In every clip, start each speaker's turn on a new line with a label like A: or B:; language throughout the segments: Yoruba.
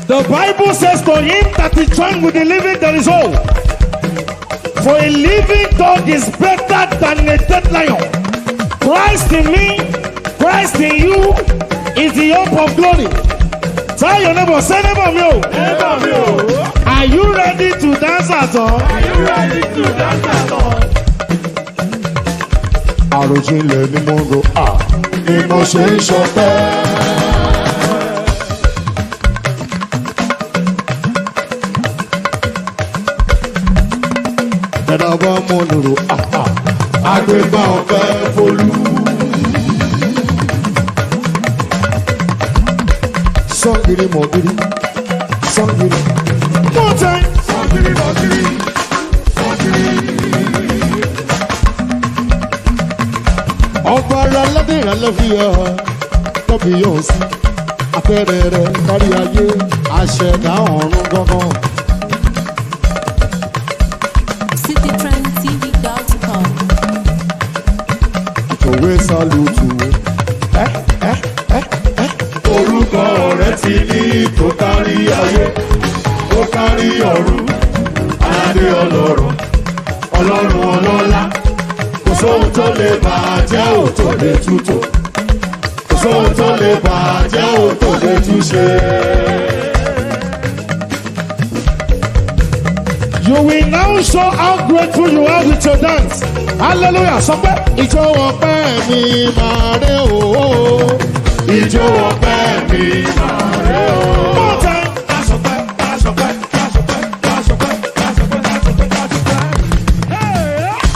A: The Bible says to him that is joined with the living there is hope. For a living dog is better than a dead lion. Christ in me, Christ in you is the hope of glory. Tell your neighbor, say neighbor me. oh.
B: Neighbor mi o,
A: Are you ready to dance at all?
B: are you ready to dance at all?
C: àròjinlẹ̀ ni mo rò à ni mo ṣe ń ṣọpẹ́. ẹ̀dá bá mọ̀ ní rò à à àgbégbá ọ̀fẹ́ folú. sọ́ngìrì mọ̀gìrì sọ́ngìrì.
A: One time.
B: Sọ́kiri lọ́kiri, sọ́kiri.
C: ọba ara aládé ìrànlẹ́ fi hàn tọ́bi yóò sí afẹ́rẹ́ rẹ̀ kárí ayé àṣẹ̀dá ọ̀run gángan.
D: citytrendtv.com.
C: òwe sálùtù
B: Orúkọ rẹ̀ ti ní tó kárí ayé, tó kárí ọ̀run, aládé ọlọ́run, ọlọ́run ọlọ́lá. Kò sóhun tó lè bàjẹ́ ò tó lè tútò. Kò sóhun tó lè bàjẹ́ ò tó lè túṣe.
A: You will now show how grateful you are with your dance. Hallelujah. Sọ pé
C: ìjọ ọpẹ́ mi máa rẹ òó.
B: Ìjó ọpẹ́ mi máa rẹ̀ o.
A: one time.
B: Kásọpẹ́, kásọpẹ́, kásọpẹ́, kásọpẹ́, kásọpẹ́, kásọpẹ́, kásọpẹ́.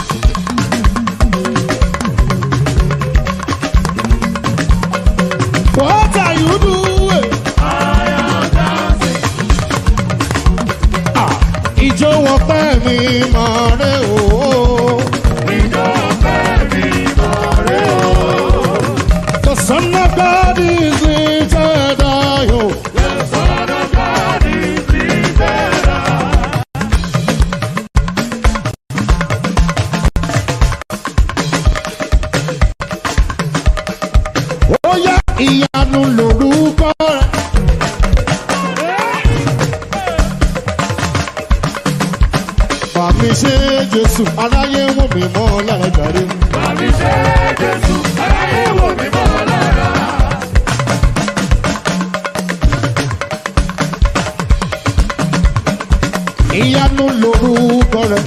C: what are you doing? ìjọ ọpẹ́ mi máa rẹ òó.
B: Ìjó ọpẹ́ mi máa rẹ̀ o.
C: the son of God is lifted high. oh.
B: The Son of God is lifted high.
C: ó yá ìyanu lórúkọ rẹ. Bàmí ṣe Jésù, aráyé wò mí mọ́ lára jàre.
B: Bàbí ṣe Jésù, aráyé wò mí mọ́ lára.
C: Ìyanu lórúkọ rẹ.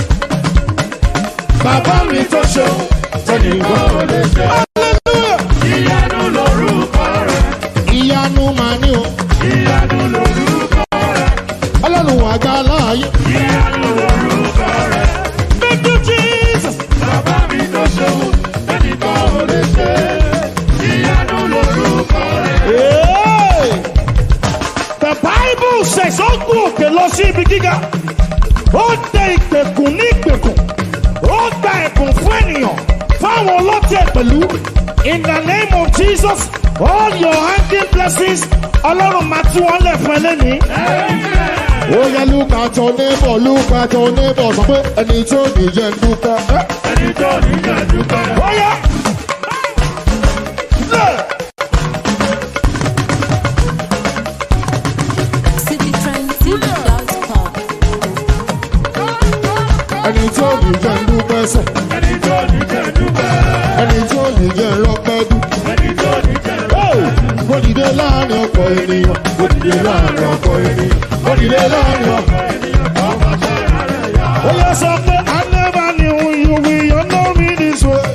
B: Bàbá mi tó ṣeun, tẹnìkan ò lè ṣe. Ìyanu lorúkọ rẹ̀,
C: Ìyanu màá ní o.
B: ìyanu lorúkọ rẹ̀,
C: Ọlọ́run àgbà láàyè.
B: ìyanu lorúkọ rẹ̀.
A: Thank you, Jesus.
B: Bàbá mi tó ṣeun, tẹnìkan ò lè ṣe. Ìyanu lorúkọ rẹ̀.
A: Hey! The Bible says ó gún òkè lọ sí ibi gíga. Ó tẹ ìgbèkùn ní ìgbèkùn. Ó gba ẹ̀bùn fún ènìyàn. Fáwọn ọlọ́tẹ̀ pẹ̀lú. In the name of Jesus, all your hanging blessings, Ọlọ́run máa tú wọn lẹ̀ fún ẹ lẹ́nìí.
C: Ó yẹ lúkà tó nébọ̀ lúkà tó nébọ̀ sọ pé ẹni tó nìyẹn ń dúpẹ́. Ẹ́,
B: Ẹni tó níyàn dúpẹ́.
A: Ó yá. Lẹ̀.
D: citytrendtv.com.
C: Ẹni tó nìyẹn ń dúpẹ́ sẹ̀.
B: Ẹni tó níyàn dúpẹ́.
C: Ẹni tó nìyẹn lọ́pẹ́ dún.
B: Ẹni tó níyàn
A: Oh!
C: Mo dìde láàrin ọkọ̀ ènìyàn. Mo dìde láàrin ọkọ̀ ènìyàn. Mo dìde láàrin ọkọ̀
A: Ó yẹ sọ pé I never knew you will you know me this way.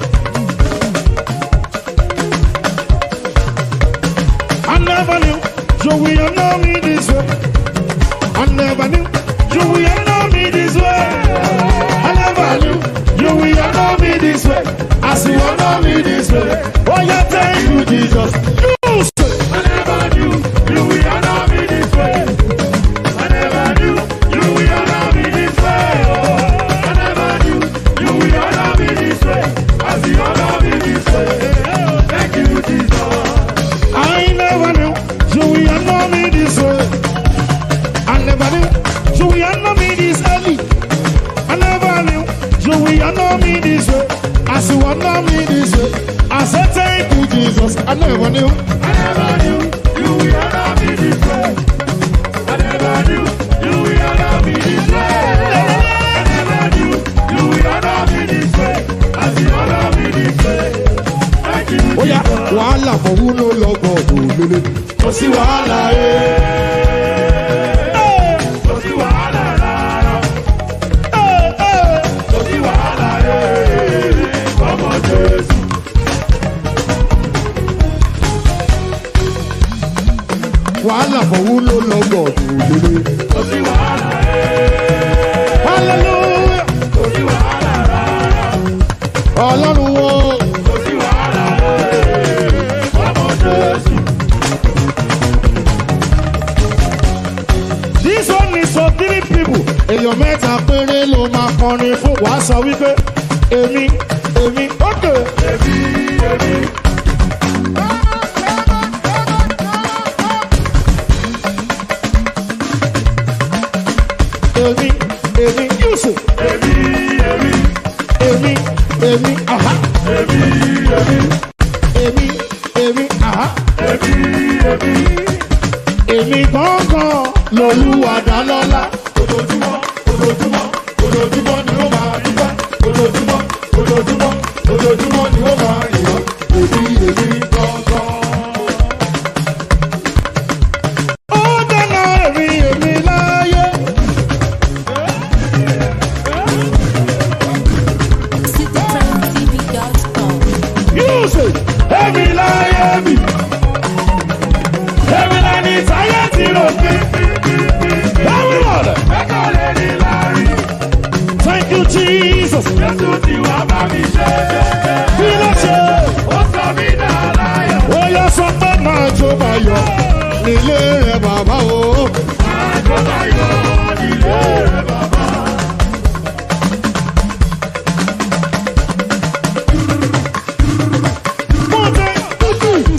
A: I never knew you will you know me this way. I never knew you will you know me this way. I never knew you will you know me this way. As you will know me this way. Oh yeah, thank you Jesus. You say.
B: I never knew you will honor me this way. I never knew you will honor me this way. Oh, I never knew you will honor me this way. As you honor me this way. Oh, thank you, Jesus.
A: I never knew you will know me this way. I never knew you will know me this early. I never knew you will know me this way. As you will know me this way. I said thank you, Jesus. I never knew.
B: I never knew you will honor me this way. wàhálà ẹ̀. Kò sí wàhálà rárá. Kò sí wàhálà ẹ̀. Ọmọ Jésù.
C: wàhálà fọwọ́ ló lọ́gọ̀ òdòdó.
B: Kò sí wàhálà ẹ̀.
A: hallelujah.
B: Kò sí wàhálà rárá.
C: ọlọ́run wo
B: Kò sí wàhálà ẹ̀. Ọmọ Jésù.
A: this one is for three people.
C: èèyàn mẹ́ta péré ló máa kọrin fún
A: wàá sọ wípé èmi èmi ókè.
B: Èmi, èmi.
A: èmi èmi yusuf
B: Èmi, èmi.
A: èmi èmi aha
B: Èmi, èmi.
A: èmi èmi aha
B: Èmi, èmi.
A: èmi gángan lolúwa dá lọ́lá.
B: ojoojúmọ́ ojoojúmọ́ ojoojúmọ́ ni ó máa dúpẹ́ ojoojúmọ́ ojoojúmọ́ ojoojúmọ́ ni ó máa yàn èmi èmi gangan.
A: ó dáná èmi èmi láyé.
D: CityTimeTV.com.
A: yusuf èmi láyé mi. èmi lẹni táyé ti rò pé. everybody
B: ẹ̀ka lè ní láàrin
A: thank you jesus.
B: jésù tí wà bá mi ṣe
A: kí ló ṣe.
B: ó sọ mí dá láyọ̀
A: ó yọ sọ pé máa jó máa yọ.
C: nílé rẹ̀ bàbá o.
B: àjọyọ̀ nílé rẹ̀ bàbá.
A: One day, two, three.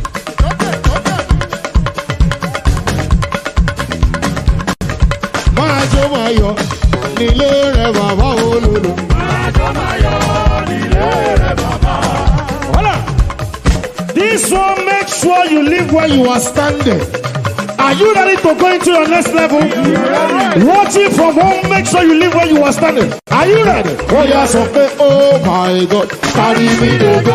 C: máa jó máa yọ nílé rẹ̀ bàbá o lòlò.
B: àjọyọ̀ nílé rẹ̀ bàbá.
A: Hold on. This one, make sure you live where you are standing. Are you ready to go into your next level? Watching from home, make sure you live where you are standing. Are you ready?
C: ó yà sọ pé oh my god kárí mi dògó.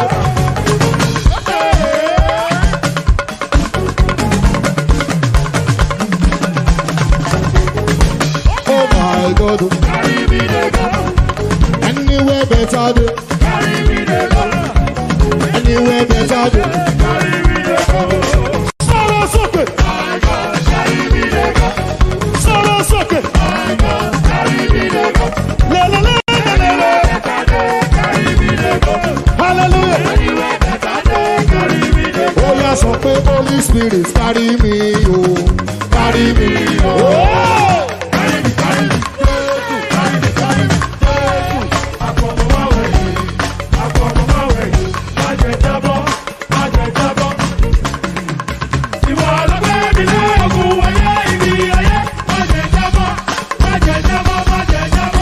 C: oh my god
B: Carry me dey go,
C: anywhere better dey
B: carry me dey go,
C: anywhere better dey.
B: carry me dey go.
A: Sọ̀rọ̀ sókè,
B: My God, carry me dey go.
A: sọ̀rọ̀ sókè.
B: My God, carry me dey go.
A: Lelelelelele.
B: Better day, carry me dey go.
A: Hallelujah.
B: Anywhere better day, carry me dey go.
C: ó yà sọ pé holy spirit kárí mi o kárí mi o.
A: Oh!
B: Carry me, carry me. Carry me, carry me. Àfọ̀mọ́wé yìí, àfọ̀mọ́wé yìí. Má jẹ́ jábọ́, má jẹ́ jábọ́. Ìwọ ló gbé mi lé ogun ayé ibi ayé. Má jẹ́ jábọ́, má jẹ́ jábọ́, má jẹ́ jábọ́.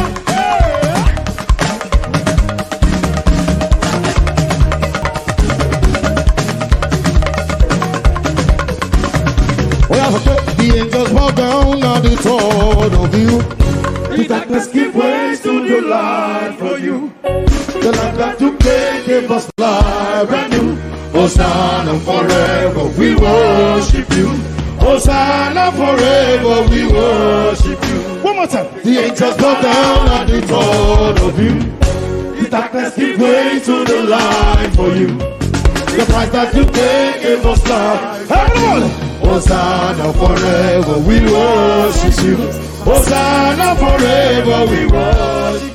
C: ó yà sọ pé the angels bow down at the thought of you.
B: The darkness give way to the light for you. The light that you gave gave us life brand new. Hosanna forever, we worship you. Hosanna forever, we worship you.
A: One more time.
B: The angels bow down at the thought of you. The darkness give way to the light for you. The price that you paid gave us life.
A: Everyone.
B: Hosanna forever, we worship you. Hosanna forever, we worship